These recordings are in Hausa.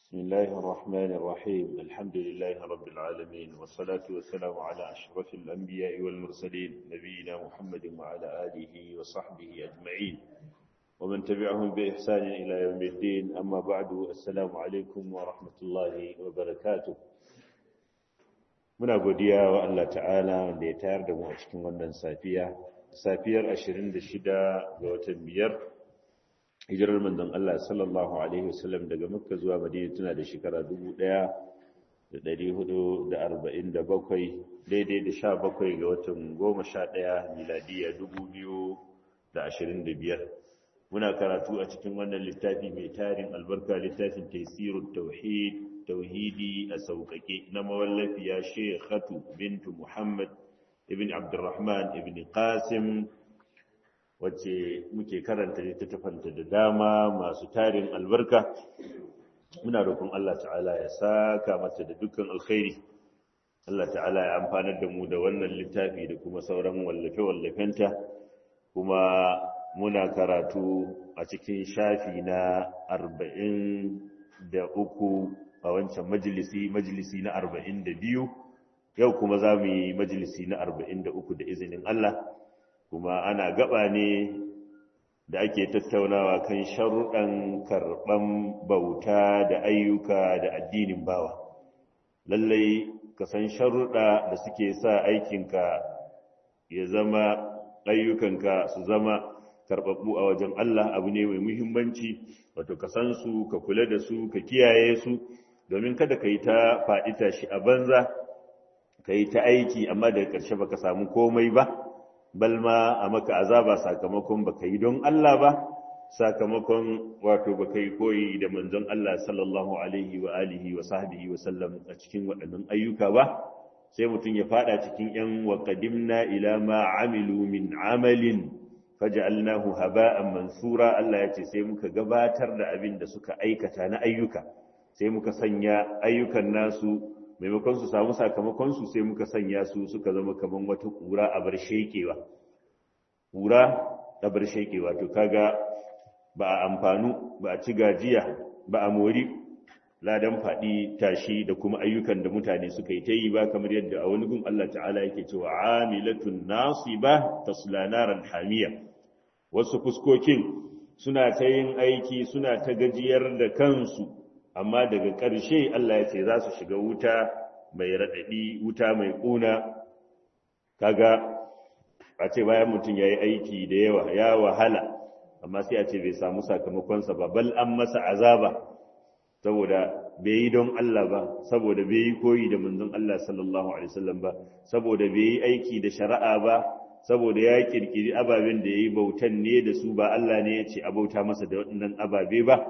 بسم الله الرحمن الرحيم الحمد لله رب العالمين والصلاة والسلام على أشرف الأنبياء والمرسلين نبينا محمد وعلى آله وصحبه أجمعين ومن تبعهم بإحسان إلى يوم الدين أما بعد السلام عليكم ورحمة الله وبركاته muna godiya wa Allah ta'ala wanda ya tayar da mu a cikin wannan safiya safiyar 26 ga watan biyar hijirar manzon Allah sallallahu alaihi wasallam daga Makka zuwa Madina tana da shekara 1447 daidai da 17 ga watan 11 miladiya 2025 muna karatu a cikin wannan littafi mai tarin albarka littafin Taysirut Tauhid tauhidi a sauƙaƙe na mawallafiya Sheikhatu bintu Muhammad ibn Abdurrahman ibn Qasim wacce muke karanta littattafanta da dama masu tarin albarka muna roƙon Allah ta'ala ya saka mata da dukkan alkhairi Allah ta'ala ya amfanar da mu da wannan littafi da kuma sauran wallafe-wallafenta kuma muna karatu a cikin shafi na arba'in da uku a wancan majalisi majalisi na arba'in da biyu yau kuma za mu yi majalisi na arba'in da uku da izinin Allah kuma ana gaba ne da ake tattaunawa kan sharuɗan karɓan bauta da ayyuka da addinin bawa lallai ka san sharuɗa da suke sa aikinka ya zama ayyukanka su zama karɓaɓɓu a wajen Allah abu ne mai muhimmanci wato ka san su ka kula da su ka kiyaye su domin kada ka yi ta faɗi tashi a banza ka yi ta aiki amma daga ƙarshe baka samu komai ba balma a maka azaba sakamakon baka yi don Allah ba sakamakon wato baka yi koyi da manzon Allah sallallahu alaihi wa alihi wa sahbihi wa sallam a cikin waɗannan ayyuka ba sai mutum ya faɗa cikin yan wa qadimna ila ma amilu min amalin faj'alnahu haba'an mansura Allah ya ce sai muka gabatar da abin da suka aikata na ayyuka sai muka sanya ayyukan nasu maimakon su samu sakamakon su sai muka sanya su suka zama kaman wata kura a bar shekewa kura a bar shekewa to kaga ba a amfanu ba a ci gajiya ba a mori ladan faɗi tashi da kuma ayyukan da mutane suka yi ta yi ba kamar yadda a wani gun Allah ta'ala yake cewa amilatun nasiba tasla naran hamiya wasu fuskokin suna ta yin aiki suna ta gajiyar da kansu amma daga ƙarshe Allah ya ce za su shiga wuta mai raɗaɗi wuta mai ƙuna kaga a ce bayan mutum ya yi aiki da yawa ya wahala amma sai a ce bai samu sakamakonsa ba bal an masa azaba saboda bai yi don Allah ba saboda bai yi koyi da manzon Allah sallallahu alaihi wasallam ba saboda bai yi aiki da shari'a ba saboda ya kirkiri ababen da ya yi bautan ne da su ba Allah ne ya ce a bauta masa da waɗannan ababe ba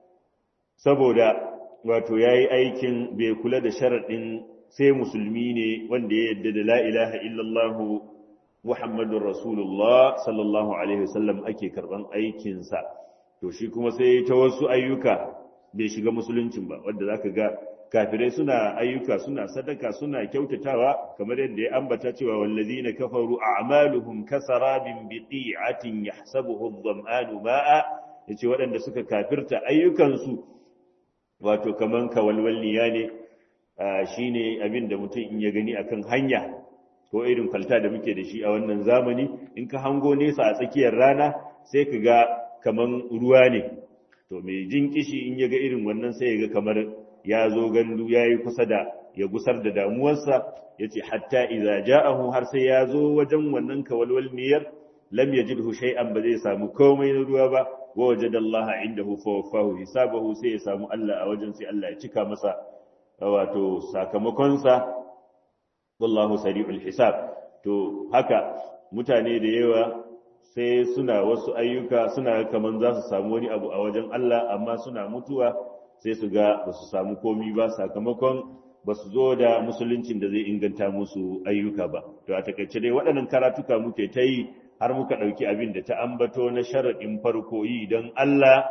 saboda wato ya yi aikin bai kula da sharaɗin sai musulmi ne wanda ya yadda da la'ilaha illallahu Muhammadun Rasulullah sallallahu Alaihi wasallam ake karɓan aikinsa, to shi kuma sai ta wasu ayyuka bai shiga musuluncin ba, wadda za ka ga kafirai suna ayyuka suna sadaka suna kyautatawa kamar yadda ya ambata cewa wallazi na kafaru a amaluhum kasarabin biqi'atin yahsabuhu adh-dhama'anu ma'a yace waɗanda suka kafirta ayyukansu wato kaman kawalwalniya ne shi ne abin da mutum in ya gani akan hanya ko irin kwalta da muke da shi a wannan zamani in ka hango nesa a tsakiyar rana sai ka ga kaman ruwa ne to mai jin kishi in ya ga irin wannan sai ya ga kamar ya zo gandu ya yi kusa da ya gusar da damuwarsa ya ce hatta iza ja'ahu har sai ya zo wajen wannan kawalwalniyar lam yajidhu shay'an ba zai samu komai na ruwa ba ووجد الله عنده فوفاه حسابه sai ya samu Allah a wajen sai Allah ya cika masa wato sakamakonsa wallahu sari'ul hisab to haka mutane da yawa sai suna wasu ayyuka suna kaman za su samu wani abu a wajen Allah amma suna mutuwa sai su ga ba su samu komi ba sakamakon ba su zo da musuluncin da zai inganta musu ayyuka ba to a takaice dai waɗannan karatuka muke ta yi har muka ɗauki abin da ta ambato na sharaɗin farko yi don Allah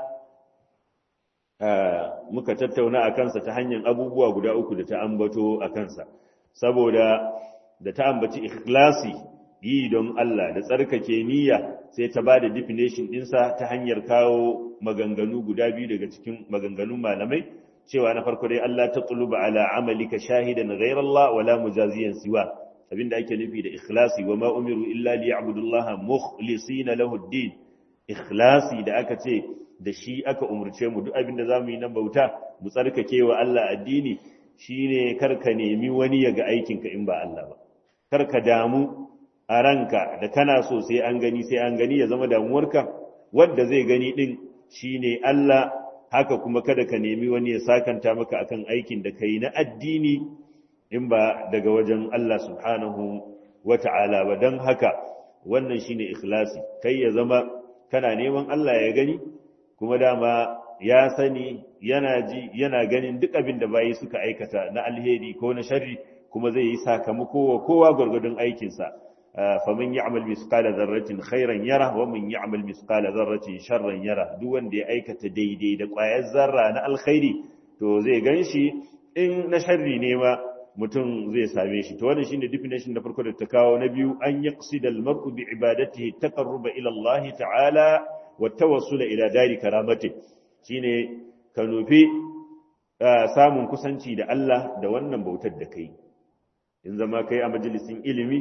muka tattauna a kansa ta hanyar abubuwa guda uku da ta ambato a kansa saboda da ta ambaci ikhlasi yi don Allah da tsarkake niyya sai ta ba da definition ɗinsa ta hanyar kawo maganganu guda biyu daga cikin maganganun malamai cewa na farko dai Allah ta tuluba ala amalika shahidan ghayra Allah wala mujaziyan siwa abinda ake nufi da ikhlasi wa ma umiru illa liya'budullaha mukhlisina lahu ad-din ikhlasi da aka ce da shi aka umurce mu duk abinda zamu yi na bauta mu tsarkake wa Allah addini shine karka nemi wani ya ga aikinka in ba Allah ba karka damu a ranka da kana so sai an gani sai an gani ya zama damuwarka wanda zai gani din shine Allah haka kuma kada ka nemi wani ya sakanta maka akan aikin da kai na addini in ba daga wajen Allah subhanahu wata'ala ba don haka wannan shine ikhlasi kai ya zama kana neman Allah ya gani kuma dama ya sani yana ji yana ganin duk abin da bayi suka aikata na alheri ko na sharri kuma zai yi sakamako wa kowa gwargwadon aikinsa faman ya'mal misqala dharratin khairan yara wa man ya'mal misqala dharratin sharran yara duk wanda ya aikata daidai da ƙwayar zarra na alkhairi to zai ganshi in na sharri ne ma mutum zai same shi to wannan shine definition na farko da ta kawo na biyu an yaqsida al-mar'u bi ibadatihi taqarruba ila Allah ta'ala wa tawassula ila dari karamati shine ka nufi samun kusanci da Allah da wannan bautar da kai in zama kai a majalisin ilimi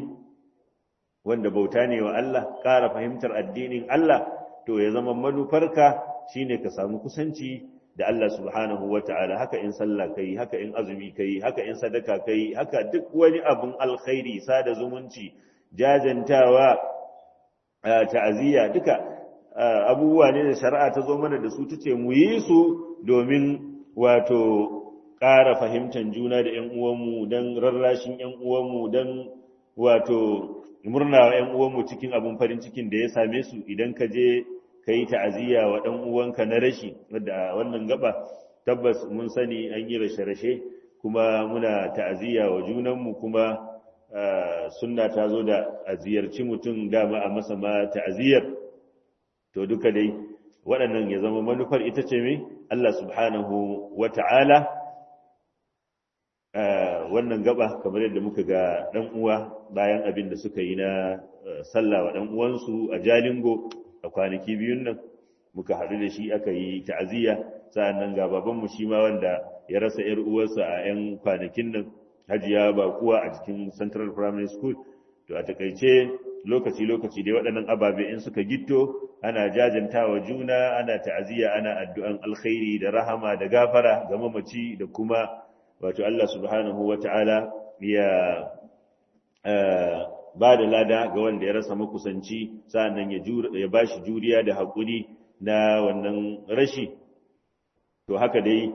wanda bauta ne wa Allah ƙara fahimtar addinin Allah to ya zama manufarka shine ka samu kusanci da Allah subhanahu wata'ala haka in sallah kai haka in azumi kai haka in sadaka kai haka duk wani abun alkhairi sada zumunci jajantawa ta'aziyya duka abubuwa ne da shari'a ta zo mana da su tace mu yi su domin wato ƙara fahimtar juna da ƴan uwanmu don rarrashin ƴan uwanmu don wato murna wa ƴan uwanmu cikin abin farin cikin da ya same su idan ka je ka yi ta'aziyya wa ɗan uwanka na rashi wadda wannan gaba tabbas mun sani an yi rashe-rashe kuma muna ta'aziyya wa junanmu kuma sunna ta zo da a ziyarci mutum dama a masa ma ta'aziyyar to duka dai waɗannan ya zama manufar ita ce mai Allah subhanahu wa ta'ala wannan gaba kamar yadda muka ga ɗan uwa bayan abin da suka yi na sallah wa ɗan uwansu a jalingo a kwanaki biyun nan muka haɗu da shi aka yi ta'aziyya sa'annan ga babanmu shi ma wanda ya rasa ‘yar uwarsa a ‘yan kwanakin nan hajiya ba kuwa a cikin central primary school to a takaice lokaci-lokaci dai waɗannan ababe in suka gitto ana jajantawa juna ana ta'aziyya ana addu'an alkhairi da rahama da gafara ga mamaci da kuma wato Allah subhanahu wa ta'ala ya ba da lada ga wanda ya rasa makusanci sa'annan ya ba shi juriya da haƙuri na wannan rashi to haka dai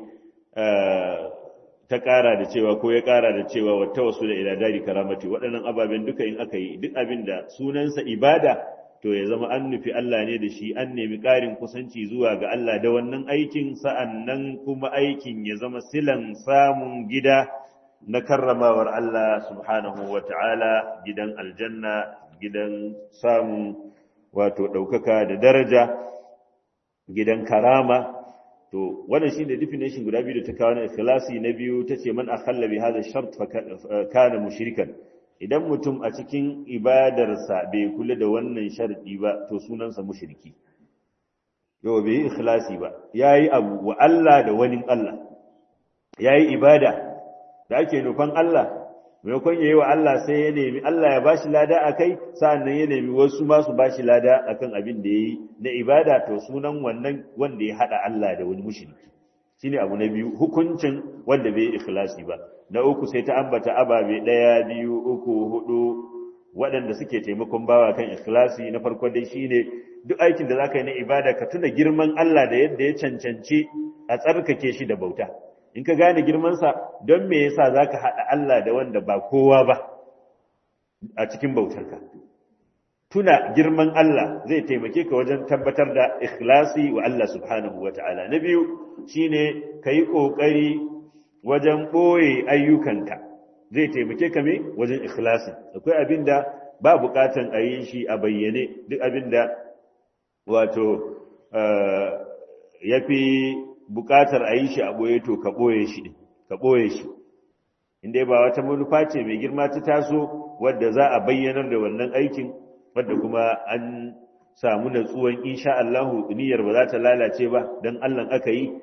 ta ƙara da cewa ko ya ƙara da cewa wata wasu da iladari karamati waɗannan ababen duka in aka yi duk abin da sunansa ibada to ya zama an nufi Allah ne da shi an nemi ƙarin kusanci zuwa ga Allah da wannan aikin sa'annan kuma aikin ya zama silan samun gida na karramawar Allah subhanahu wa ta'ala gidan aljanna gidan samun wato ɗaukaka da daraja gidan karama to wannan shi ne definition guda biyu da ta kawo na ikhlasi na biyu ta ce man akhalla bi hadha shart fa kana mushrikan idan mutum a cikin ibadarsa bai kula da wannan sharadi ba to sunansa mushriki yau bai yi ikhlasi ba yayi abu wa Allah da wani Allah yayi ibada da ake nufan Allah maimakon yayi wa Allah sai ya nemi Allah ya bashi lada akai sa'annan ya nemi wasu ma su bashi lada akan abin da yayi na ibada to sunan wannan wanda ya hada Allah da wani mushriki shine abu na biyu hukuncin wanda bai ikhlasi ba na uku sai ta ambata ababe daya biyu uku hudu waɗanda suke taimakon bawa kan ikhlasi na farko dai shine duk aikin da zaka yi na ibada ka tuna girman Allah da yadda ya cancanci a tsarkake shi da bauta in ka gane girmansa don me yasa za ka haɗa Allah da wanda ba kowa ba a cikin bautarka tuna girman Allah zai taimake ka wajen tabbatar da ikhlasi wa Allah subhanahu wa ta'ala na biyu shine ka yi ƙoƙari wajen ɓoye ayyukanka zai taimake ka me wajen ikhlasi akwai abin da ba buƙatan a yi shi a bayyane duk abin da wato ya fi buƙatar a yi shi a ɓoye to ka ɓoye shi ka ɓoye shi inda ba wata manufa ce mai girma ta taso wadda za a bayyanar da wannan aikin wadda kuma an samu natsuwan insha Allahu niyyar ba za ta lalace ba dan Allah aka yi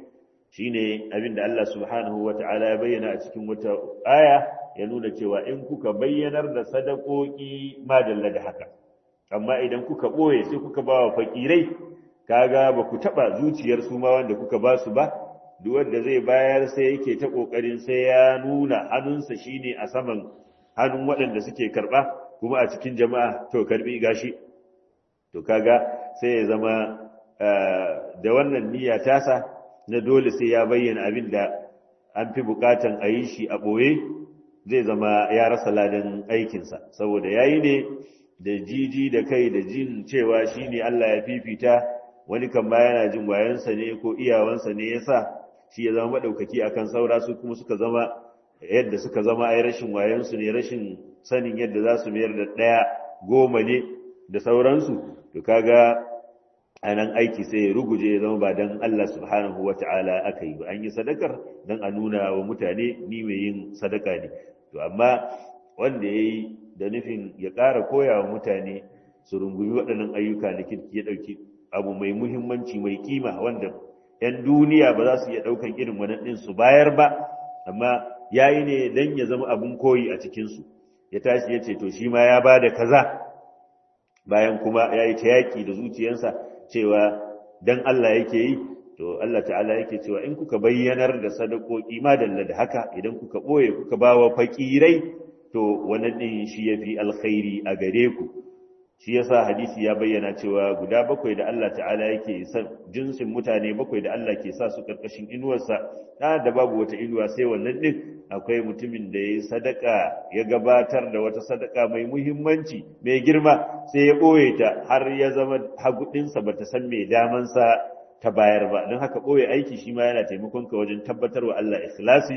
shine abinda Allah subhanahu wata'ala ya bayyana a cikin wata aya ya nuna cewa in kuka bayyanar da sadakoki madalla da haka amma idan kuka boye sai kuka ba wa fakirai kaga ba ku taba zuciyar su ma wanda kuka ba su ba duk wanda zai bayar sai yake ta kokarin sai ya nuna hannunsa shine a saman hannun waɗanda suke karba kuma a cikin jama'a to karbi gashi to kaga sai ya zama da wannan niyya tasa na dole sai ya bayyana abin da an fi bukatan a yi shi a ɓoye zai zama ya rasa ladan aikinsa saboda ya yi ne da jiji da kai da jin cewa shi ne Allah ya fifita wani kan ba yana jin wayansa ne ko iyawansa ne ya sa shi ya zama maɗaukaki akan saura su kuma suka zama yadda suka zama ai rashin wayansu ne rashin sanin yadda za su mayar da ɗaya goma ne da sauransu to kaga a nan aiki sai ya ruguje ya zama ba don Allah subhanahu wa ta'ala aka yi ba an yi sadakar don a nuna wa mutane ni mai yin sadaka ne to amma wanda ya yi da nufin ya ƙara koya wa mutane su rungumi waɗannan ayyuka da kirki ya ɗauki abu mai muhimmanci mai kima wanda 'yan duniya ba za su iya ɗaukan irin wannan ɗin su bayar ba amma ya yi ne don ya zama abin koyi a cikinsu ya tashi ya ce to shi ma ya ba da kaza bayan kuma ya yi ta yaƙi da zuciyarsa cewa dan Allah yake yi to Allah ta'ala yake cewa in kuka bayyanar da sadakoki madalla da haka idan kuka boye kuka bawa fakirai to wannan din shi yafi alkhairi a gare ku shi yasa hadisi ya bayyana cewa guda bakwai da Allah ta'ala yake san jinsin mutane bakwai da Allah ke sa su karkashin inuwarsa da da babu wata inuwa sai wannan din akwai mutumin da yayi sadaka ya gabatar da wata sadaka mai muhimmanci mai girma sai ya boye ta har ya zama hagudinsa bata san me daman sa ta bayar ba don haka boye aiki shi ma yana taimakon ka wajen tabbatarwa Allah ikhlasi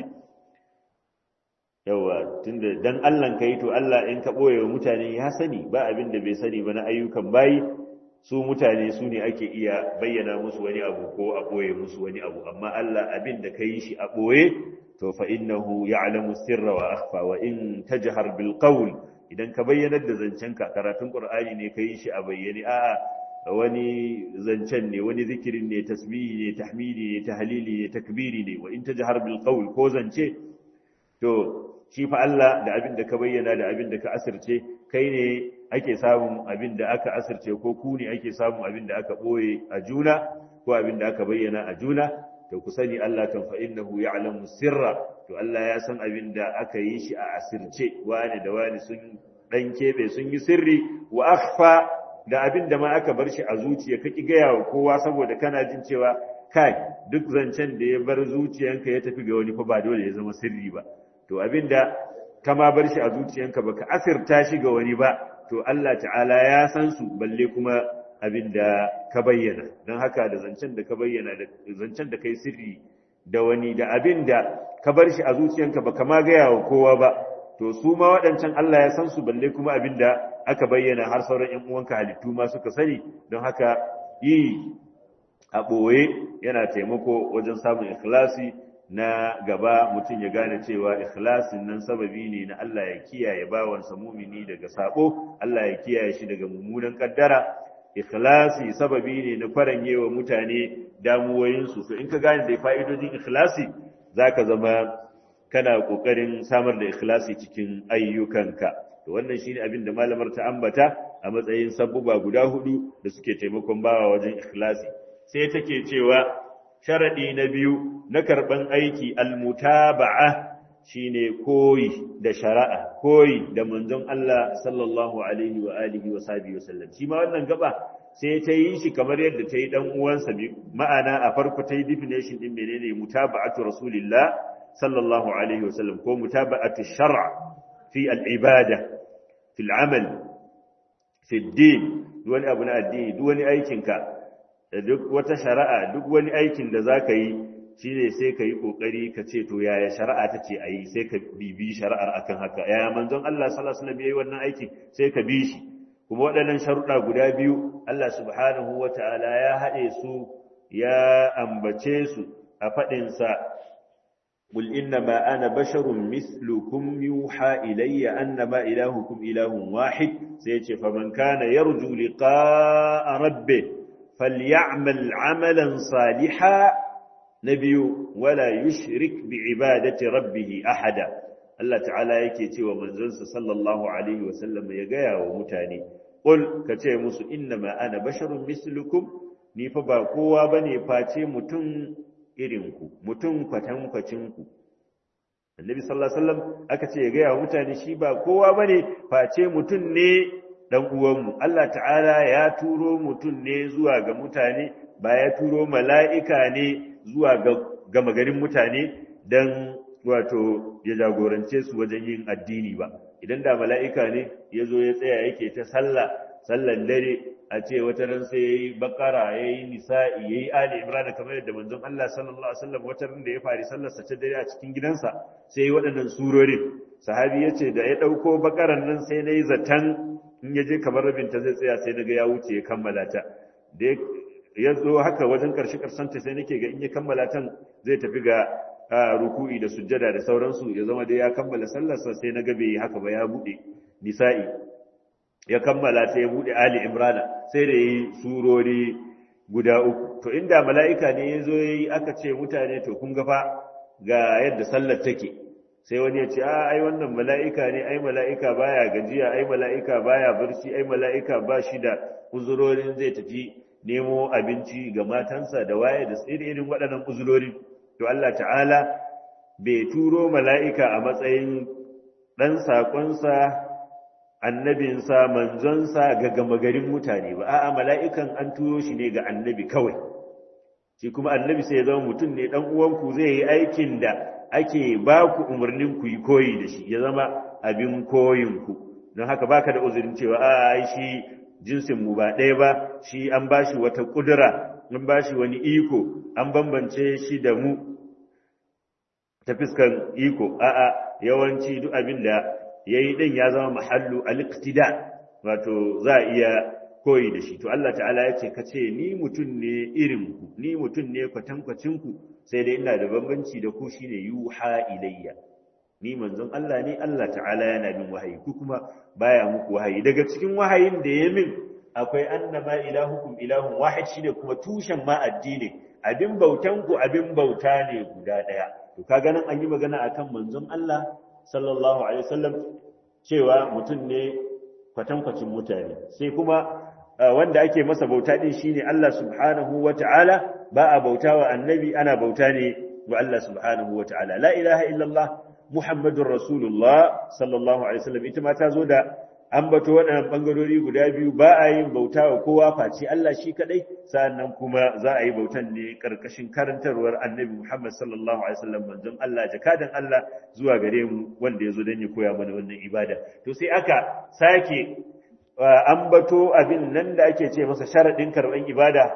yawa tunda dan Allah ka yi to Allah in ka boye wa mutane ya sani ba abin da bai sani ba na ayyukan bayi su mutane su ne ake iya bayyana musu wani abu ko a boye musu wani abu amma Allah abin da ka yi shi a boye to fa innahu ya'lamu sirra wa akhfa wa in tajhar bil qawl idan ka bayyanar da zancenka karatun qur'ani ne kai shi a bayyane a'a wani zancen ne wani zikirin ne tasbihi ne tahmidi ne tahlili ne takbiri ne wa in tajhar bil qawl ko zance to shi fa Allah da abin da ka bayyana da abin da ka asirce kai ne ake samun abin da aka asirce ko ku ne ake samun abin da aka boye a juna ko abin da aka bayyana a juna to ku sani Allah kan fa innahu ya'lamu sirra to Allah ya san abin da aka yi shi a asirce wani da wani sun dan kebe sun yi sirri wa akhfa da abin da ma aka bar shi a zuciya ka ki gaya wa kowa saboda kana jin cewa kai duk zancen da ya bar zuciyanka ya tafi ga wani fa ba dole ya zama sirri ba to abin da ka ma bar shi a zuciyanka baka asirta shi ga wani ba to Allah ta'ala ya san su balle kuma abin da ka bayyana don haka da zancen da ka bayyana da zancen da kai sirri da wani da abin da ka bar shi a zuciyanka ba ka ma gaya wa kowa ba to su ma waɗancan Allah ya san su balle kuma abin da aka bayyana har sauran ƴan uwanka halittu ma suka sani don haka yi a ɓoye yana taimako wajen samun ikhlasi na gaba mutum ya gane cewa ikhlasin nan sababi ne na Allah ya kiyaye bawansa mumini daga sabo Allah ya kiyaye shi daga mummunan kaddara ikhlasi sababi ne na faranye wa mutane damuwoyinsu to in ka gane da fa'idodin ikhlasi zaka zama kana kokarin samar da ikhlasi cikin ayyukanka to wannan shine abin da malamar ta ambata a matsayin sabbuba guda hudu da suke taimakon bawa wajen ikhlasi sai take cewa sharadi na biyu na karban aiki almutaba'a shine koyi da shari'a koyi da manzon Allah sallallahu alaihi wa alihi wa sahbihi wasallam shi ma wannan gaba sai ta yi shi kamar yadda ta yi dan uwansa ma'ana a farko ta yi definition din menene mutaba'atu rasulillah sallallahu alaihi wasallam ko mutaba'atu shar'a fi al-ibada fi al-amal fi ad-din wani abu na addini duk wani aikinka da duk wata shari'a duk wani aikin da zaka yi shine sai ka yi kokari ka ce to yaya shari'a ta ce ayi sai ka bibi shari'ar akan haka yaya manzon Allah sallallahu alaihi wasallam yayi wannan aikin sai ka bi shi kuma waɗannan sharuɗa guda biyu Allah subhanahu wata'ala ya haɗe su ya ambace su a faɗinsa قل إنما أنا بشر مثلكم يوحى إلي أنما إلهكم إله واحد سيتي فمن كان يرجو لقاء ربه فليعمل عملا صالحا na biyu wala yushrik bi ibadati rabbih ahada Allah ta'ala yake cewa manzonsa sallallahu alaihi wasallam ya gaya wa mutane qul kace musu innama ana basharun mislukum ni fa ba kowa bane face mutum irin ku mutum kwatan kwacin ku Annabi sallallahu alaihi wasallam aka ce ya gaya wa mutane shi ba kowa bane face mutum ne dan uwanmu Allah ta'ala ya turo mutum ne zuwa ga mutane ba ya turo mala'ika ne zuwa ga gama garin mutane dan wato ya jagorance su wajen yin addini ba idan da mala'ika ne ya zo ya tsaya yake ta sallah sallan dare a ce wata ran sai yayi bakara yayi nisa'i yayi ali imran kamar yadda manzon Allah sallallahu alaihi wasallam wata ran da ya fari sallar sa ta dare a cikin gidansa sai yayi waɗannan surorin sahabi yace da ya dauko bakaran nan sai nayi zatan in ya je kamar rabin ta zai tsaya sai naga ya wuce ya kammala ta da ya zo haka wajen karshe karshen ta sai nake ga in ya kammala tan zai tafi ga ruku'i da sujjada da sauransu ya zama da ya kammala sallarsa sai na gabe haka ba ya bude nisa'i ya kammala ta ya bude ali imrana sai da yi surori guda uku to inda mala'ika ne ya zo yayi aka ce mutane to kun ga fa ga yadda sallar take sai wani ya ce a ai wannan mala'ika ne ai mala'ika baya gajiya ai mala'ika baya barci ai mala'ika ba shi da uzurorin zai tafi nemo abinci ga matansa da waye da irin waɗannan uzurorin to Allah ta'ala bai turo mala'ika a matsayin ɗan saƙonsa annabinsa manzonsa ga gama garin mutane ba a'a mala'ikan an turo shi ne ga annabi kawai shi kuma annabi sai ya zama mutum ne ɗan uwanku zai yi aikin da ake ba ku umarnin ku yi koyi da shi ya zama abin koyinku don haka baka da uzurin cewa a shi jinsinmu ba ɗaya ba shi an ba shi wata ƙudura an ba shi wani iko an bambance shi da mu ta fiskan iko a'a yawanci duk abin da ya yi ɗin ya zama mahallu aliktida wato za a iya koyi da shi to Allah ta'ala ya ce ka ce ni mutum ne irinku ni mutum ne kwatankwacinku sai dai ina da bambanci da ku shine yuha ilayya ni manzon Allah ne Allah ta'ala yana min wahayi ku kuma baya muku wahayi daga cikin wahayin da ya min akwai annama ilahukum ilahun wahid shine kuma tushen ma addini abin bautan ku abin bauta ne guda daya to kaga nan an yi magana akan manzon Allah sallallahu alaihi wasallam cewa mutum ne kwatankwacin mutane sai kuma wanda ake masa bauta din shine Allah subhanahu wata'ala ba a bautawa annabi ana bauta ne wa Allah subhanahu wata'ala la ilaha illallah muhammadur rasulullah sallallahu alaihi wasallam ita ma ta zo da ambato waɗannan ɓangarori guda biyu ba a yin bauta wa kowa face Allah shi kaɗai sa'annan kuma za a yi bautan ne ƙarƙashin karantarwar annabi Muhammad sallallahu alaihi wasallam manzon Allah jakadan Allah zuwa gare mu wanda ya zo don ya koya mana wannan ibada to sai aka sake ambato abin nan da ake ce masa sharaɗin karɓar ibada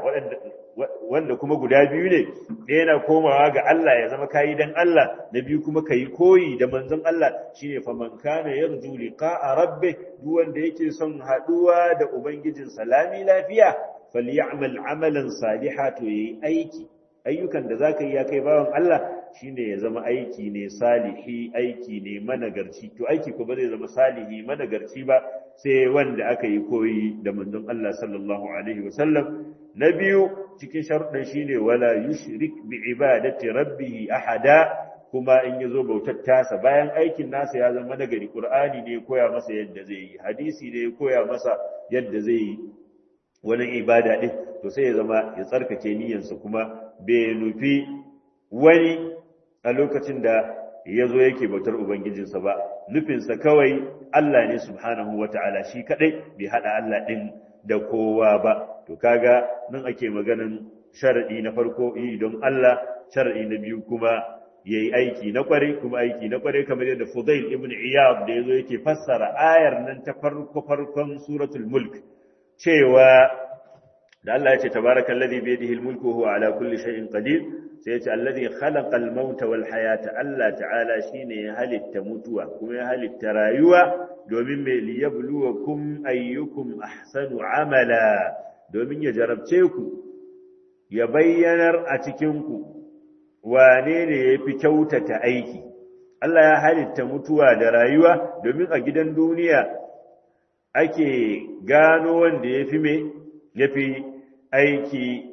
wanda kuma guda biyu ne ɗaya na komawa ga Allah ya zama kayi dan Allah na biyu kuma kayi koyi da manzon Allah shine fa man kana yarju liqa'a rabbih duk wanda yake son haɗuwa da ubangijin salami lafiya falyamal amalan salihan to yayi aiki ayyukan da zaka yi ya kai bawan Allah shine ya zama aiki ne salihi aiki ne managarci to aiki ko ba zai zama salihi managarci ba sai wanda aka yi koyi da manzon Allah sallallahu alaihi wasallam na biyu cikin sharuɗin shine wala yushrik bi ibadati rabbih ahada kuma in yazo bautar tasa bayan aikin nasa ya zama nagari qur'ani ne koya masa yadda zai yi hadisi ne koya masa yadda zai yi wani ibada din to sai ya zama ya tsarkake niyyarsa kuma bai nufi wani a lokacin da ya zo yake bautar ubangijinsa ba nufinsa kawai Allah ne subhanahu wata'ala shi kadai bai hada Allah din da kowa ba to kaga nan ake maganan sharadi na farko yi don Allah sharadi na biyu kuma yayi aiki na kware kuma aiki na kware kamar yadda Fudail ibn Iyad da yazo yake fassara ayar nan ta farko farkon suratul mulk cewa da Allah ya ce tabarakallazi bi yadihi almulku huwa ala kulli shay'in qadir sai ya ce allazi khalaqa almauta wal hayata Allah ta'ala shine ya halitta mutuwa kuma ya halitta rayuwa domin mai liyabluwakum ayyukum ahsanu amala domin ya jarabce ku ya bayyanar a cikin ku wane ne yafi kyautata aiki Allah ya halitta mutuwa da rayuwa domin a gidan duniya ake gano wanda yafi me yafi aiki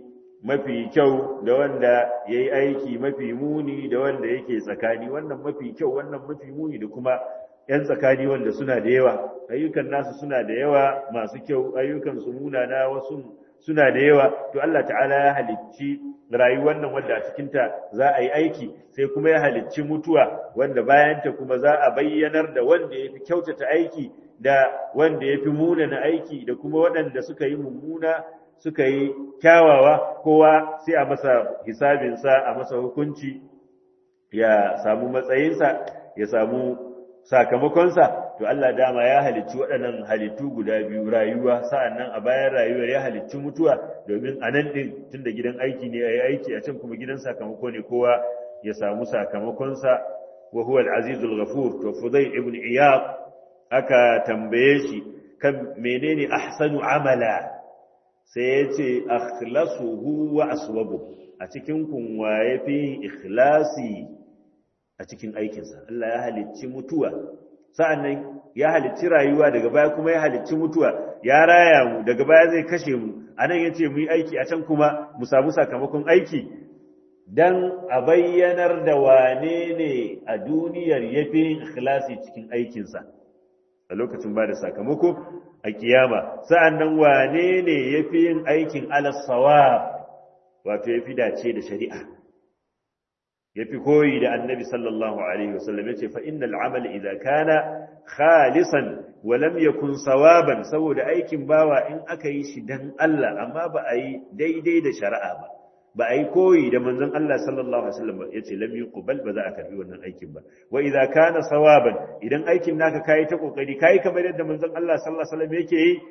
mafi kyau da wanda ya yi aiki mafi muni da wanda yake tsakani wannan mafi kyau wannan mafi muni da kuma 'yan tsakani wanda suna da yawa ayyukan nasu suna da yawa masu kyau ayyukan su munana wasu suna da yawa to Allah ta'ala ya halicci rayuwar nan wanda a cikinta za a yi aiki sai kuma ya halicci mutuwa wanda bayanta kuma za a bayyanar da wanda ya fi kyautata aiki da wanda ya fi munana aiki da kuma waɗanda suka yi mummuna suka yi kyawawa kowa sai a masa hisabinsa a masa hukunci ya samu matsayinsa ya samu sakamakonsa to Allah dama ya halicci waɗannan halittu guda biyu rayuwa sa'annan a bayan rayuwar ya halicci mutuwa domin a nan ɗin tunda gidan aiki ne a yi aiki a can kuma gidan sakamako ne kowa ya samu sakamakonsa wa huwa al-azizul ghafur to fudai ibn iyad aka tambaye shi kan menene ahsanu amala sai ya ce akhlasuhu wa aswabu a cikin kun waye fi ikhlasi a cikin aikinsa Allah ya halicci mutuwa sa'annan ya halicci rayuwa daga baya kuma ya halicci mutuwa ya raya mu daga baya zai kashe mu anan yace mu yi aiki a can kuma mu samu sakamakon aiki dan a bayyanar da wane ne a duniyar yafi ikhlasi cikin aikinsa a lokacin ba da sakamako a kiyama sa'annan wane ne yafi yin aikin alasawab wato yafi dace da shari'a yafi koyi da annabi sallallahu alaihi wasallam yace fa innal amala idza kana khalisan wa lam yakun sawaban saboda aikin bawa in aka yi shi dan Allah amma ba a yi daidai da shari'a ba ba a yi koyi da manzon Allah sallallahu alaihi wasallam ba yace lam yuqbal ba za a karbi wannan aikin ba wa idza kana sawaban idan aikin naka kai ta kokari kai kamar yadda manzon Allah sallallahu alaihi wasallam yake yi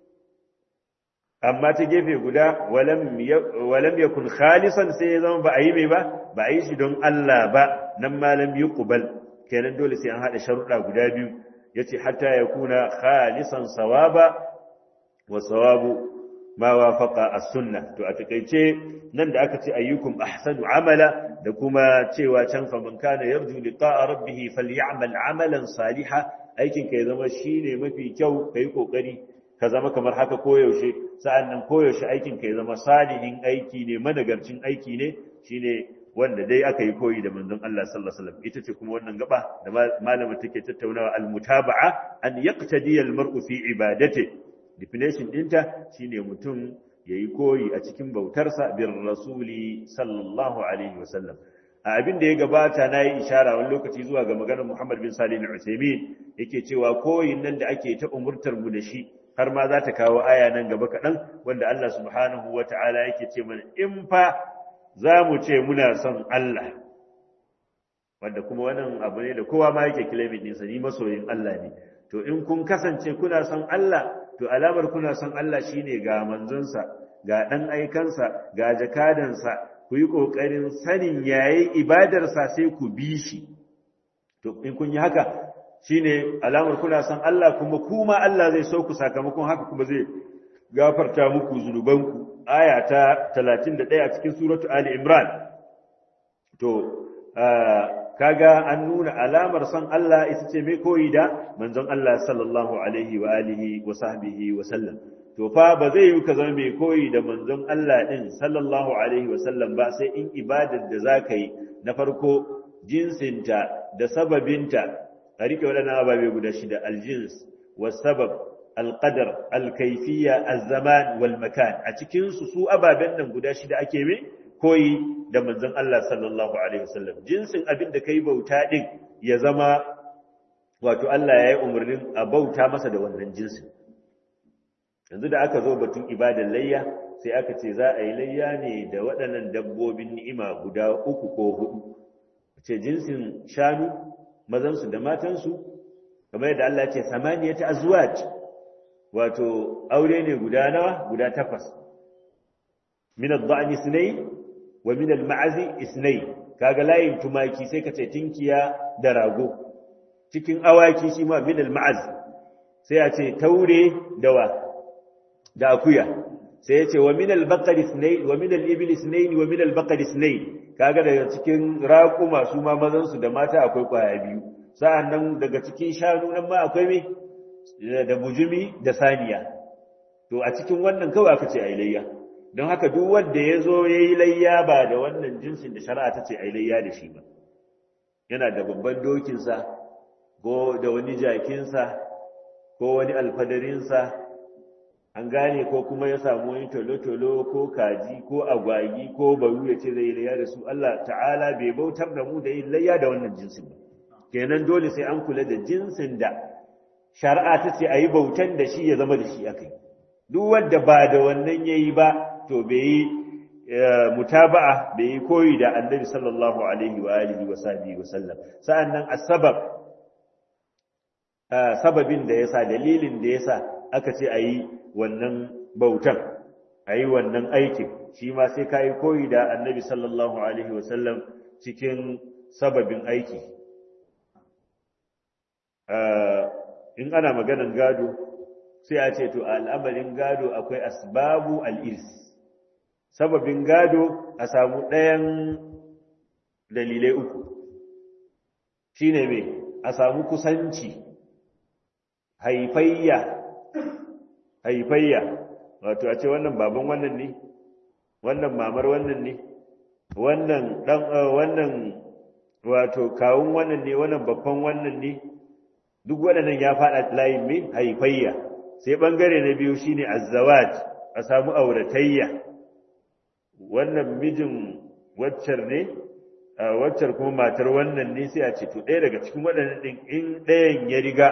amma ta gefe guda walam yakun khalisan sai ya zama ba a yi mai ba ba a yi shi don Allah ba nan malam yuqbal kenan dole sai an hada sharuɗa guda biyu yace hatta yakuna khalisan sawaba wa sawabu ma wafaqa as-sunnah to a takeice nan da aka ce ayyukum ahsanu amala da kuma cewa can fa man kana yarju liqa'a rabbih falyamal amalan salihan aikin ka ya zama shine mafi kyau kai kokari ka zama kamar haka koyaushe sa'an nan koyaushe aikin ka ya zama salihin aiki ne managarcin aiki ne shine wanda dai aka yi koyi da manzon Allah sallallahu alaihi wasallam ita ce kuma wannan gaba da malamin take tattaunawa al-mutaba'a an yaqtadi al-mar'u fi ibadati definition dinta shine mutum yayi koyi a cikin bautarsa bir rasuli sallallahu alaihi wasallam a abin da ya gabata na yi ishara wani lokaci zuwa ga maganar Muhammad bin Salim al-Uthaymeen yake cewa koyin nan da ake ta umurtar mu da shi har ma za ta kawo aya nan gaba kaɗan wanda Allah subhanahu wa ta'ala yake ce mana in fa za mu ce muna son Allah wanda kuma wannan abu ne da kowa ma yake kilamin ɗinsa ni masoyin Allah ne to in kun kasance kuna son Allah to alamar kuna son Allah shine ga manzonsa ga ɗan aikansa ga jakadansa ku yi ƙoƙarin sanin yayi ibadarsa sai ku bi shi to in kun yi haka shine alamar kuna san Allah kuma kuma Allah zai sauku sakamakon haka kuma zai gafarta muku zunubanku aya ta 31 a cikin suratu ali imran to kaga an nuna alamar san Allah ita ce mai koyi da manzon Allah sallallahu alaihi wa alihi wa sahbihi wa sallam to fa ba zai yi ka zama mai koyi da manzon Allah din sallallahu alaihi wa sallam ba sai in ibadar da zaka yi na farko jinsinta da sababinta a rike waɗannan ababe guda shida aljins wasabab alqadar alkaifiya alzaman wal makan a cikin su su ababen nan guda shida ake me koyi da manzon Allah sallallahu alaihi wasallam jinsin abin da kai bauta din ya zama wato Allah ya yi umarnin a bauta masa da wannan jinsin yanzu da aka zo batun ibadar layya sai aka ce za a yi layya ne da waɗannan dabbobin ni'ima guda uku ko hudu ce jinsin shanu mazansu da matansu kamar yadda Allah ce samaniyata azwaj wato aure ne guda nawa guda takwas min ad-da'n isnay wa min al-ma'zi isnay kaga layin tumaki sai ka ce tinkiya da rago cikin awaki shi ma min al-ma'z sai a ce taure dawa da akuya sai ya ce wa min al-baqar isnay wa min al-ibil isnay wa min al-baqar isnay kaga daga cikin raƙuma su ma mazansu da mata akwai ƙwaya biyu sa'an nan daga cikin shanu nan ma akwai mai da bujumi da saniya to a cikin wannan kawai aka ce a ilayya don haka duk wanda ya zo ya yi layya ba da wannan jinsin da shari'a ta ce a yi layya da shi ba yana da babban dokinsa ko da wani jakinsa ko wani alfadarinsa an gane ko kuma ya samu wani tolo-tolo ko kaji ko agwagi ko baru ya ce zai layya da su Allah ta'ala bai bautar da mu da yin layya da wannan jinsin ba kenan dole sai an kula da jinsin da shari'a ta ce a yi bautan da shi ya zama da shi aka yi duk wanda ba da wannan ya yi ba to bai yi mutaba'a bai yi koyi da annabi sallallahu alaihi wa alihi wa sahbihi wa sallam sa'annan asbab sababin da yasa dalilin da yasa aka ce ayi wannan bautan ayi wannan aikin shi ma sai kai koyi da annabi sallallahu alaihi wa sallam cikin sababin aiki in ana maganan gado sai a ce to al'amarin gado akwai asbabu al'irs sababin gado a samu ɗayan dalilai uku shi ne mai a samu kusanci haifayya haifayya wato a ce wannan baban wannan ne wannan mamar wannan ne wannan ɗan wannan wato kawun wannan ne wannan babban wannan ne duk waɗannan ya faɗa layin mai haifayya sai ɓangare na biyu shine azzawaj a samu auratayya wannan mijin waccar ne waccar kuma matar wannan ne sai a ce to ɗaya daga cikin waɗannan ɗin in ɗayan ya riga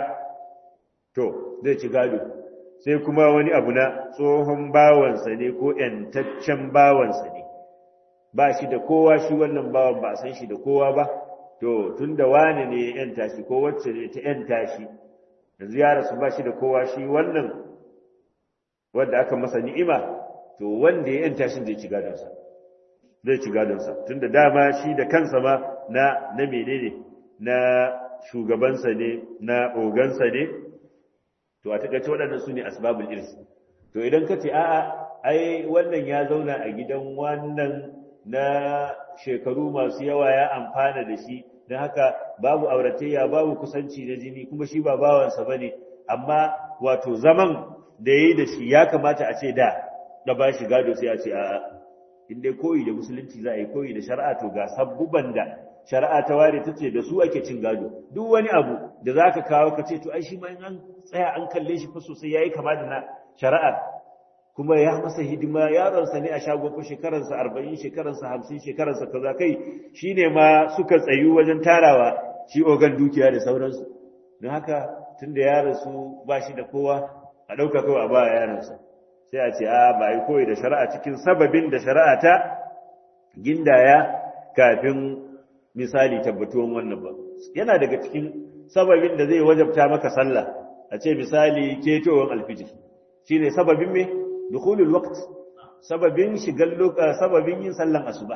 to zai ci gado sai kuma wani abu na tsohon bawansa ne ko ‘yantaccen bawansa ne ba shi da kowa shi wannan bawan ba a san shi da kowa ba to tun da wani ne ya ‘yanta shi ko wacce ne ta ‘yanta shi yanzu ya rasu ba shi da kowa shi wannan wanda aka masa ni'ima to wanda ya ‘yanta shi zai ci gadonsa zai ci gadonsa tun da dama shi da kansa ma na na menene na shugabansa ne na ogansa ne to a takaice waɗannan su ne asbabul irs to idan ka ce a'a ai wannan ya zauna a gidan wannan na shekaru masu yawa ya amfana da shi don haka babu auratayya babu kusanci na jini kuma shi ba bawansa bane amma wato zaman da yayi da shi ya kamata a ce da da ba shi gado sai a ce a'a in dai koyi da musulunci za a yi koyi da shari'a to ga sabbuban da shari'a ta ware ta ce da su ake cin gado duk wani abu da za ka kawo ka ce to ai shi ma in an tsaya an kalle shi fa sosai ya yi kama da na shari'a kuma ya masa hidima yaronsa ne a shagon fa shekaransa arba'in shekaransa hamsin shekaransa kaza kai shi ne ma suka tsayu wajen tarawa shi ogan dukiya da sauransu don haka tun da yaransu ba shi da kowa a ɗauka kawai a ba yaransa sai a ce a ba yi koyi da shari'a cikin sababin da shari'a ta gindaya kafin misali tabbatuwan wannan ba yana daga cikin sababin da zai wajabta maka sallah a ce misali ketowar alfijir shine sababin me dukhulul waqt sababin shigar lokaci sababin yin sallan asuba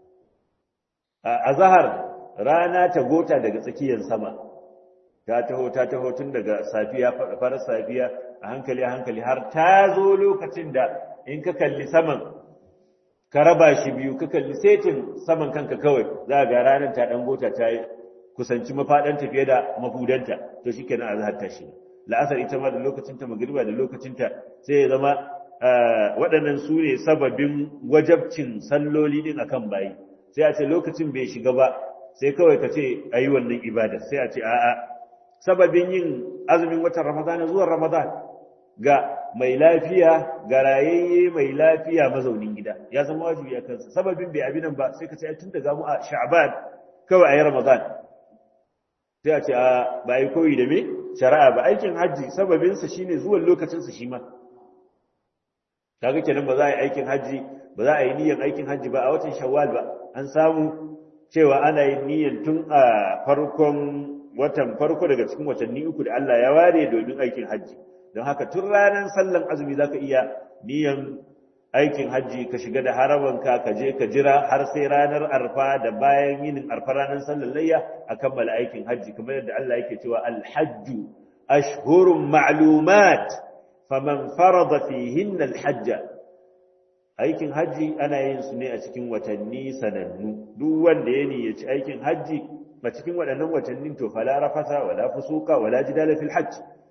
a zahar rana ta gota daga tsakiyar sama ta taho ta taho tun daga safiya farar safiya a hankali a hankali har ta zo lokacin da in ka kalli saman ka raba shi biyu ka kalli setin saman kanka kawai za ga ranar ta dan gota ta kusanci mafaɗanta fiye da mafudanta to shi kenan azhar ta shi la'asar ita ma da lokacinta magriba da lokacinta sai ya zama waɗannan su ne sababin wajabcin salloli din akan bayi sai a ce lokacin bai shiga ba sai kawai ka ce a yi wannan ibada sai a ce a'a sababin yin azumin watan ramadan zuwan ramadan ga mai lafiya ga rayayye mai lafiya mazaunin gida ya zama wajibi a kansa sababin bai abinan ba sai ka ce tun daga mu a sha'ban kawai a yi ramadan sai a ce a ba yi koyi da me shari'a ba aikin hajji sababinsa shine zuwan lokacinsa shi ma kaga kenan ba za a yi aikin hajji ba za a yi niyyar aikin hajji ba a watan shawwal ba an samu cewa ana yin niyyar tun a farkon watan farko daga cikin watanni uku da Allah ya ware domin aikin hajji don haka tun ranar sallan azumi zaka iya niyyar aikin hajji ka shiga da harabanka ka je ka jira har sai ranar arfa da bayan yinin arfa ranar sallar layya a kammala aikin hajji kamar yadda Allah yake cewa alhajju ashhurun ma'lumat faman farada fihin alhajja aikin hajji ana yin su ne a cikin watanni sanannu duk wanda ya niyyaci aikin hajji a cikin waɗannan watannin to fala rafasa wala fusuka wala jidala fil hajj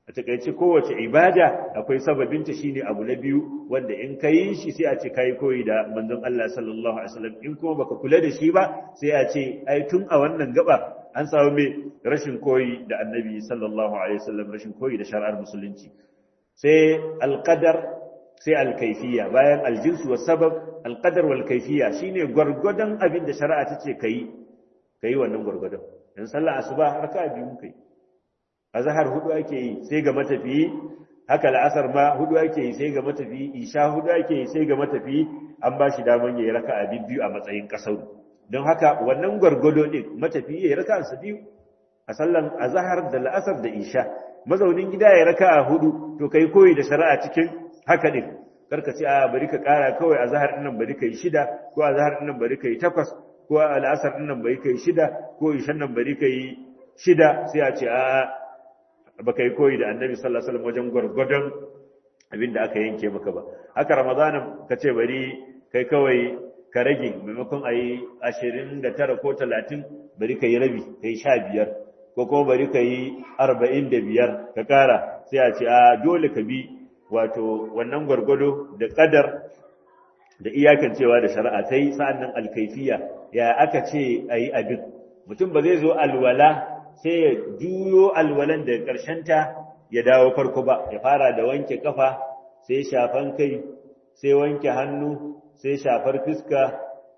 a takaice kowace ibada akwai sababinta shine abu na biyu wanda in ka yi shi sai a ce kai koyi da manzon Allah sallallahu alaihi wasallam in kuma baka kula da shi ba sai a ce ai tun a wannan gaba an samu me rashin koyi da annabi sallallahu alaihi wasallam rashin koyi da shari'ar musulunci sai alqadar sai alkaifiya bayan aljinsu wa sabab alqadar wal kaifiya shine gwargwadon abin da shari'a ta ce kai kai wannan gwargwadon dan sallah asuba raka'a biyu kai azhar hudu ake yi sai ga matafiyi haka la'asar ma hudu ake yi sai ga matafiyi isha hudu ake yi sai ga matafiyi an ba shi daman yayi raka'a biyu a matsayin kasar don haka wannan gwargwado din matafiyi yayi raka'a sa biyu a sallan azhar da la'asar da isha mazaunin gida ya raka'a hudu to kai koyi da shari'a cikin haka din karka ce a bari ka kara kawai azhar din nan bari kai shida ko azhar din nan bari kai takwas ko al'asar din nan bari kai shida ko ishan nan bari kai shida sai a ce a baka yi koyi da annabi sallallahu alaihi wasallam wajen gwargwadon abin da aka yanke maka ba haka ramadana ka ce bari kai kawai ka rage maimakon a yi ashirin da tara ko talatin bari ka yi rabi ka yi sha biyar ko kuma bari ka yi arba'in da biyar ka kara sai a ce a dole ka bi wato wannan gwargwado da kadar da iyakancewa da shari'a ta yi sa'an nan alkaifiya ya aka ce a yi abin mutum ba zai zo alwala sai ya juyo alwalan da ta ya dawo farko ba ya fara da wanke kafa sai shafan kai sai wanke hannu sai shafar fiska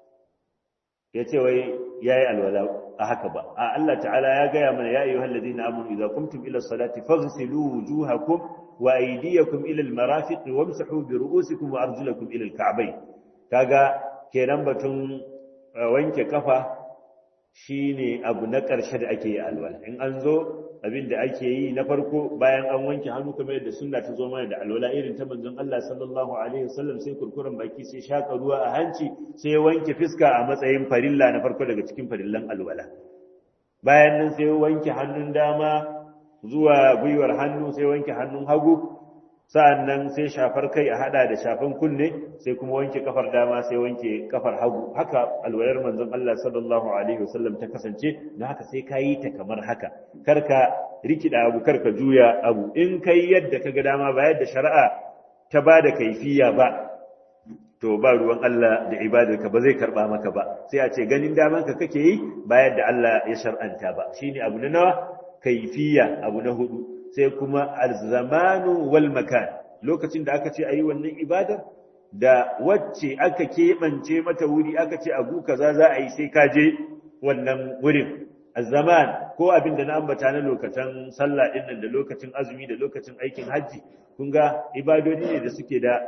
ya ce wai ya yi alwala a haka ba a Allah ta'ala ya gaya mana ya ayyuhal ladina amanu idza qumtum ila salati faghsilu wujuhakum wa aydiyakum ila al-marafiq wamsahu bi ru'usikum wa arjulakum ila al-ka'bayn kaga kenan batun wanke kafa shi ne abu na ƙarshe da ake yi alwala in an zo abin da ake yi na farko bayan an wanke hannu kamar yadda sunna ta zo mana da alwala irin ta manzon Allah sallallahu alaihi wasallam sai kurkuren baki sai shaka ruwa a hanci sai wanke fiska a matsayin farilla na farko daga cikin farillan alwala bayan nan sai wanke hannun dama zuwa gwiwar hannu sai wanke hannun hagu sa'an nan sai shafar kai a hada da shafan kunne sai kuma wanke kafar dama sai wanke kafar hagu haka alwalar manzon Allah sallallahu alaihi wasallam ta kasance na haka sai ka yi ta kamar haka karka rikida abu karka juya abu in kai yadda ka ga dama ba yadda shari'a ta ba da kaifiya ba to ba ruwan Allah da ibadarka ba zai karba maka ba sai a ce ganin damanka kake yi ba yadda Allah ya shar'anta ba shine abu na nawa kaifiya abu na hudu sai kuma alzamanu wal makan lokacin da aka ce ayi wannan ibada da wacce aka keɓance mata wuri aka ce abu kaza za a yi sai ka je wannan wurin azzaman ko abin da na ambata na lokacin sallah din nan da lokacin azumi da lokacin aikin hajji kun ga ibadodi ne da suke da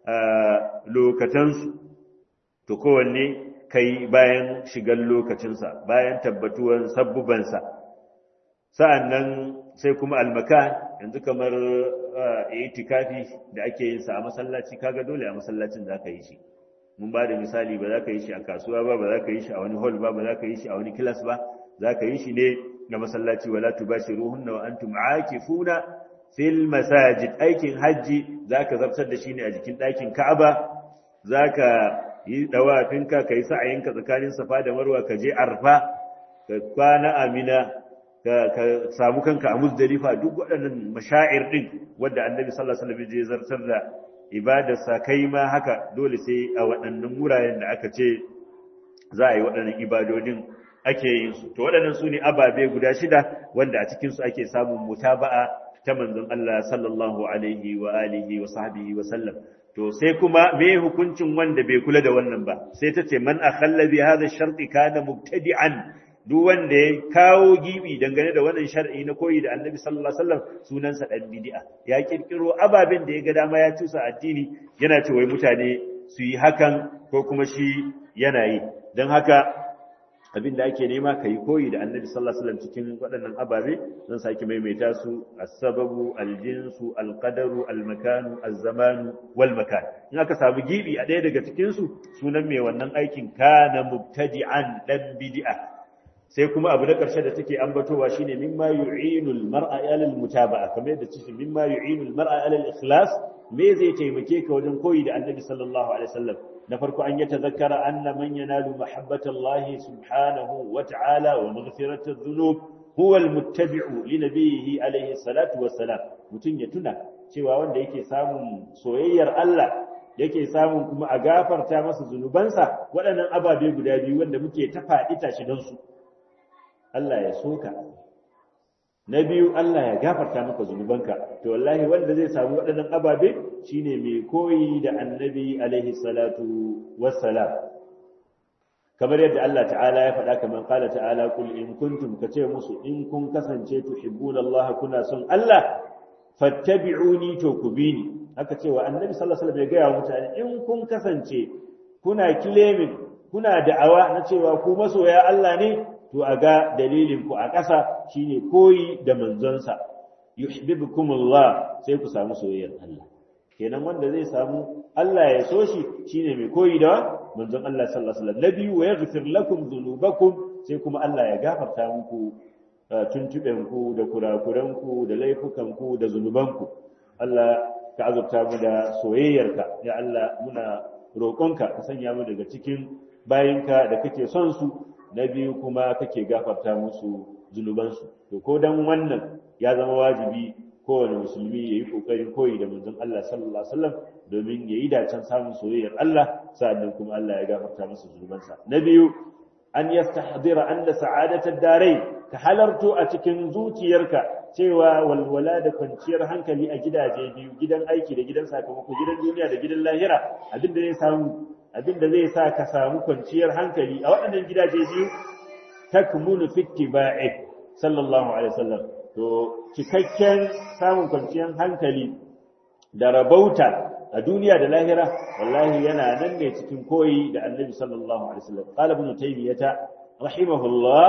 lokatansu to kowanne kai bayan shigar lokacinsa bayan tabbatuwan sabbubansa sa'an nan sai kuma almakan yanzu kamar itikafi da ake yin sa a masallaci kaga dole a masallacin za ka yi shi mun ba da misali ba za ka yi shi a kasuwa ba ba za ka yi shi a wani hall ba ba za ka yi shi a wani kilas ba za ka yi shi ne na masallaci wala tubashiruhunna wa antum aakifuna fil masajid aikin hajji za ka zartar da shi ne a jikin ɗakin ka'aba za ka yi ɗawafinka ka yi sa'ayinka tsakanin safa da marwa ka je arfa ka kwana amina ka samu kanka a muzdalifa duk waɗannan mashair ɗin wadda annabi sallallahu alaihi wasallam ya zartar da ibadarsa kai ma haka dole sai a waɗannan wuraren da aka ce za a yi waɗannan ibadodin ake yin su to waɗannan su ne ababe guda shida wanda a cikin su ake samun mutaba'a ta manzon Allah sallallahu alaihi wa alihi wa sahbihi wa sallam to sai kuma me hukuncin wanda bai kula da wannan ba sai ta ce man akhalla bi hadha sharti kana mubtadi'an duk wanda ya kawo gibi dangane da wannan shar'i na koyi da annabi sallallahu alaihi wasallam sunansa dan bid'a ya kirkiro ababen da ya ga dama ya tusa addini yana ce wai mutane su yi hakan ko kuma shi yana yi don haka abin da ake nema ka yi koyi da annabi sallallahu alaihi wasallam cikin waɗannan ababe zan sake maimaita su as-sababu al-jinsu al-qadaru al-makanu az-zamanu wal makan in aka samu gibi a ɗaya daga cikin su sunan mai wannan aikin kana mubtadi'an dan bid'a sai kuma abu na ƙarshe da take ambatowa shine mimma yu'inu al-mar'a ala al-mutaba'a kamar yadda ce mimma yu'inu al-mar'a ala al-ikhlas me zai taimake ka wajen koyi da annabi sallallahu alaihi wasallam na farko an yatazakkara anna man yanalu mahabbata Allah subhanahu wa ta'ala wa maghfirata adh-dhunub huwa almuttabi'u li nabiyhi alayhi salatu wassalam mutun ya tuna cewa wanda yake samun soyayyar Allah yake samun kuma a gafarta masa zunubansa waɗannan ababe guda biyu wanda muke ta faɗi tashi don su Allah ya soka na biyu Allah ya gafarta maka zunubanka to wallahi wanda zai samu waɗannan ababe shine mai koyi da annabi alaihi salatu wassalam kamar yadda Allah ta'ala ya faɗa kamar qala ta'ala kul in kuntum kace musu in kun kasance tuhibbuna Allah kuna son Allah fattabi'uni to ku bi ni haka cewa annabi sallallahu alaihi wasallam ya ga mutane in kun kasance kuna claiming kuna da'awa na cewa ku masoya Allah ne to a ga dalilin ku a ƙasa shine koyi da manzonsa yuhibbukumullah sai ku samu soyayyar Allah kenan wanda zai samu Allah ya so shi shine mai koyi da manzon Allah sallallahu alaihi wasallam nabi wa yaghfir lakum dhunubakum sai kuma Allah ya gafarta muku tuntuben ku da kurakuran ku da laifukan ku da zunuban ku Allah ka azurta mu da soyayyarka ya Allah muna roƙonka ka sanya mu daga cikin bayinka da kake son su na biyu kuma kake gafarta musu zunubansu to ko dan wannan ya zama wajibi kowane musulmi ya yi ƙoƙarin koyi da manzon Allah sallallahu alaihi wasallam domin ya yi dacen samun soyayyar Allah sa'annan kuma Allah ya gafarta masa zunubansa na biyu an yastahdira anna sa'adatar darai ka halarto a cikin zuciyarka cewa walwala da kwanciyar hankali a gidaje biyu gidan aiki da gidan sakamako gidan duniya da gidan lahira abin da zai samu abin da zai sa ka samu kwanciyar hankali a waɗannan gidaje biyu takmunu fi ittiba'i sallallahu alaihi wasallam to cikakken samun kwanciyar hankali da rabauta a duniya da lahira wallahi yana nan ne cikin koyi da annabi sallallahu alaihi wasallam qala ibn taymiyah rahimahullah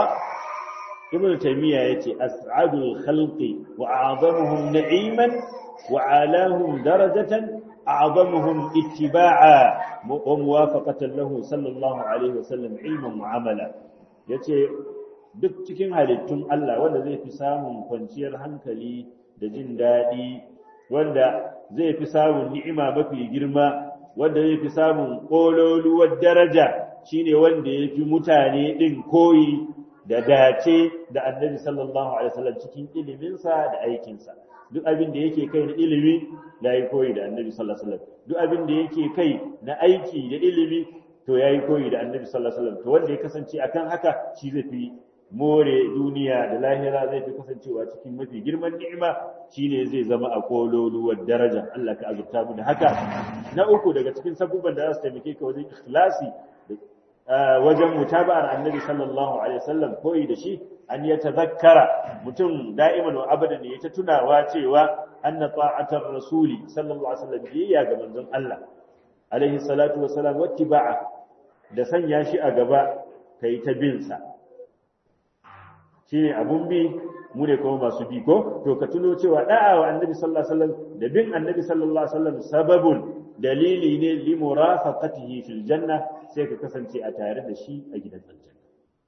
ibn taymiyah yace as'adul khalqi wa a'zamuhum na'iman wa alahum darajatan a'zamuhum ittiba'a wa muwafaqatan lahu sallallahu alaihi wasallam ilman wa amala yace duk cikin halittun Allah wanda zai fi samun kwanciyar hankali da jin daɗi wanda zai fi samun ni'ima mafi girma wanda zai fi samun ƙololuwar daraja shine wanda ya fi mutane ɗin koyi da dace da annabi sallallahu alaihi wasallam cikin iliminsa da aikinsa duk abin da yake kai na ilimi ya yi koyi da annabi sallallahu alaihi wasallam duk abin da yake kai na aiki da ilimi to ya yi koyi da annabi sallallahu alaihi wasallam to wanda ya kasance akan haka shi zai fi more duniya da lahira zai fi kasancewa cikin mafi girman ni'ima shine zai zama a kololuwar daraja Allah ka azurta mu da haka na uku daga cikin sabubban da za su taimake ka wajen ikhlasi wajen mutaba'ar annabi sallallahu alaihi wasallam koyi da shi an ya tazakkara mutum da'iman wa abadan ya ta tunawa cewa anna ta'atar rasuli sallallahu alaihi wasallam biyayya ga manzon Allah alaihi salatu wassalam wattiba'a da sanya shi a gaba kai ta bin sa shine abun bi mu ne kuma masu bi ko to ka tuno cewa da'a wa annabi sallallahu alaihi wasallam da bin annabi sallallahu alaihi wasallam sababun dalili ne li murafaqatihi fil janna sai ka kasance a tare da shi a gidan aljanna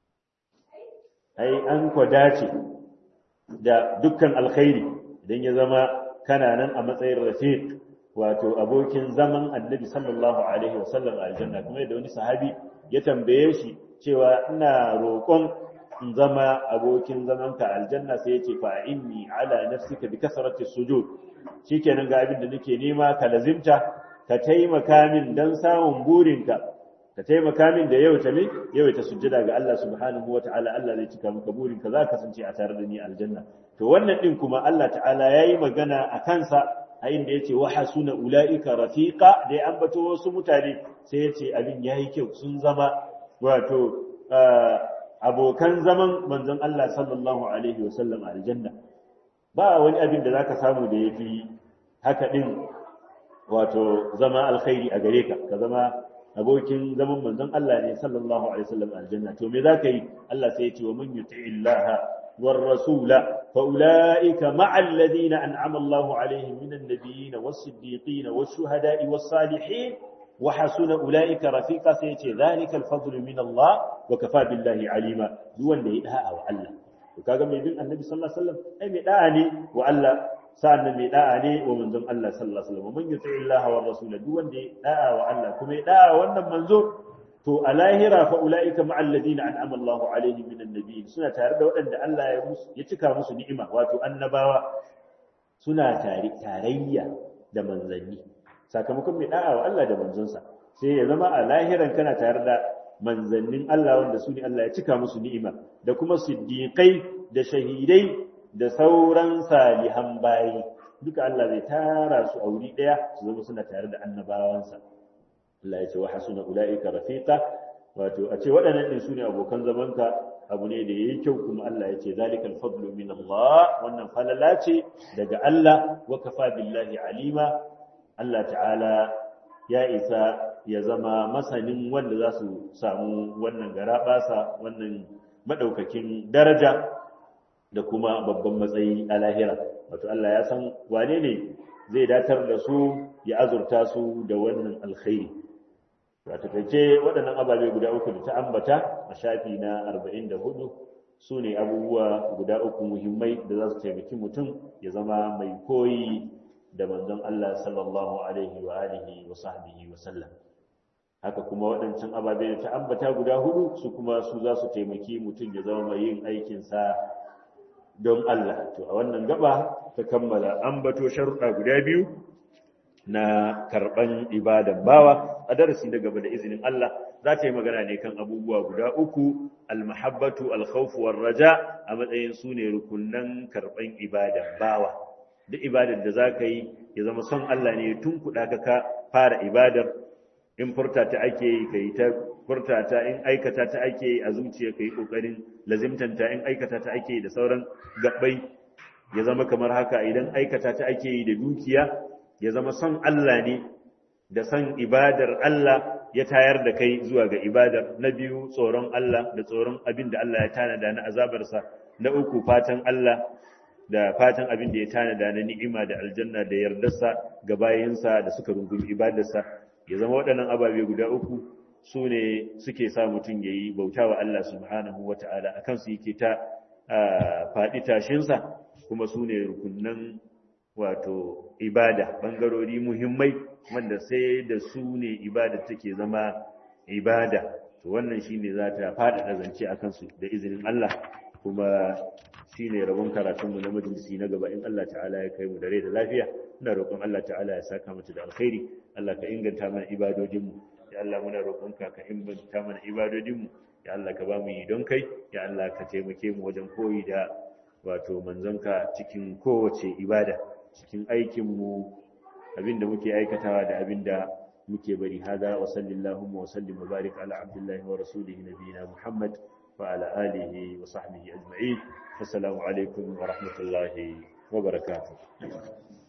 ai an ko dace da dukkan alkhairi idan ya zama kana nan a matsayin rafiq wato abokin zaman annabi sallallahu alaihi wasallam a aljanna kuma da wani sahabi ya tambaye shi cewa ina roƙon in zama abokin zamanka aljanna sai yace fa inni ala nafsika bi kasrati sujud shikenan ga abin da nake nema ka lazimta ka taimaka min dan samun burinka ka taimaka min da yau ta me yau ta sujjada ga Allah subhanahu wataala Allah zai cika maka burinka za ka kasance a tare da ni aljanna to wannan din kuma Allah ta'ala yayi magana a kansa a inda yace wa hasuna ulaika rafiqa da ya ambato wasu mutane sai yace abin yayi kyau sun zama wato abokan zaman manzon Allah sallallahu alaihi wasallam aljanna ba wani abin da zaka samu da yafi haka din wato zama alkhairi a gare ka ka zama abokin zaman manzon Allah ne sallallahu alaihi wasallam aljanna to me zaka yi Allah sai ya ce wa man yuti'illaha war rasula fa ulaika ma'al ladina an'ama Allahu alaihim minan nabiyyin was-siddiqin wash-shuhada'i was-salihin wa hasuna ulaika rafiqa sai ya ce zalika al-fadlu min Allah wa kafa billahi alima duk wanda ya da'a wa Allah to kaga mai bin annabi sallallahu alaihi wasallam ai mai da'a ne wa Allah sa'annan mai da'a ne wa manzon Allah sallallahu alaihi wasallam man yuti Allah wa rasula duk wanda ya da'a wa Allah kuma ya da'a wannan manzo to a lahira fa ulaika ma'al ladina an'ama Allahu alaihim minan nabiyyin suna tare da waɗanda Allah ya musu ya cika musu ni'ima wato annabawa suna tare tarayya da manzanni sakamakon mai da'a wa Allah da manzonsa sai ya zama a lahiran kana tare da manzannin Allah wanda su ne Allah ya cika musu ni'ima da kuma siddiqai da shahidai da sauran salihan bayi duka Allah zai tara su a wuri daya su zama suna tare da annabawansa Allah ya ce wa hasuna ulaika rafiqa wato a ce waɗannan din su ne abokan zamanka abu ne da yayi kyau kuma Allah ya ce zalikal fadlu min Allah wannan falala ce daga Allah wa kafa billahi alima Allah ta'ala ya isa ya zama masanin wanda za su samu wannan garaɓasa wannan maɗaukakin daraja da kuma babban matsayi a lahira wato Allah ya san wane ne zai datar da su ya azurta su da wannan alkhairi a takaice waɗannan ababe guda uku da ta ambata a shafi na 44 su ne abubuwa guda uku muhimmai da za su taimaki mutum ya zama mai koyi da manzon Allah sallallahu alaihi wa alihi wa sahbihi wa sallam haka kuma waɗancan ababe da ta ambata guda hudu su kuma su za su taimaki mutum ya zama mai yin aikinsa don Allah to a wannan gaba ta kammala ambato sharuɗa guda biyu na karɓan ibadan bawa a darasi na gaba da izinin Allah za ta yi magana ne kan abubuwa guda uku almahabbatu alkhawfu raja a matsayin su ne rukunnan karɓan ibadan bawa duk ibadar da za ka yi ya zama son Allah ne tun kuɗa ka ka fara ibadar in furta ta ake yi ka yi ta furta ta in aikata ta ake yi a zuciya ka yi ƙoƙarin lazimtanta in aikata ta ake yi da sauran gaɓɓai ya zama kamar haka idan aikata ta ake yi da dukiya ya zama son Allah ne da son ibadar Allah ya tayar da kai zuwa ga ibadar na biyu tsoron Allah da tsoron abin da Allah ya tanada na azabarsa na uku fatan Allah da fatan abin da ya tanada na ni'ima da aljanna da yardarsa ga bayinsa da suka rungumi ibadarsa ya zama waɗannan ababe guda uku su ne suke sa mutum ya yi bauta wa Allah subhanahu wa ta'ala a kansu yake ta faɗi tashinsa kuma su ne rukunan wato ibada ɓangarori muhimmai wanda sai da su ne ibada take zama ibada to wannan shi ne za ta faɗaɗa zance a kansu da izinin Allah kuma shi ne rabon karatunmu na majalisi na gaba in Allah ta'ala ya kai mu da rai da lafiya ina roƙon Allah ta'ala ya saka mata da alkhairi Allah ka inganta mana ibadodinmu ya Allah muna roƙonka ka inganta mana ibadodinmu ya Allah ka ba mu yi don kai ya Allah ka taimake mu wajen koyi da wato manzonka cikin kowace ibada cikin aikinmu abinda muke aikatawa da abinda muke bari hada wa sallallahu wa sallim wa barik ala abdullahi wa rasulihi nabiyina muhammad wa ala alihi wa sahbihi ajma'in assalamu alaikum wa rahmatullahi wa barakatuh